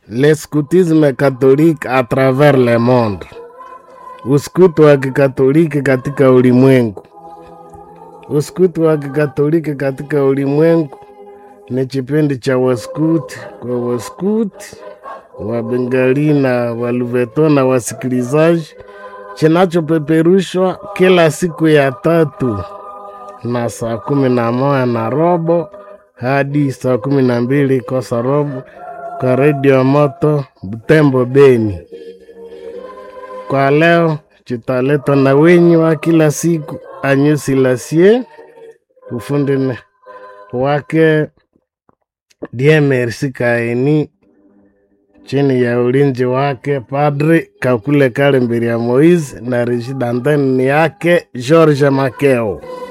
le scoutisme catholique à travers le monde, uskutu wa kikatoliki katika ulimwengu. Uskutu wa kikatoliki katika ulimwengu ni kipindi cha waskuti kwa waskuti wa Bengali na Waluveto na wasikilizaji, kinachopeperushwa kila siku ya tatu na saa kumi na moja na robo hadi saa kumi na mbili kosa robo kwa redio moto Butembo Beni. Kwa leo chitaletwa na wenyi wa kila siku Anyusi Lasie, ufundi ne- wake Die Merci Kaini, chini ya ulinzi wake Padri Kakule Kale Mbiria Moise na Rishid Anteni yake George Makeo.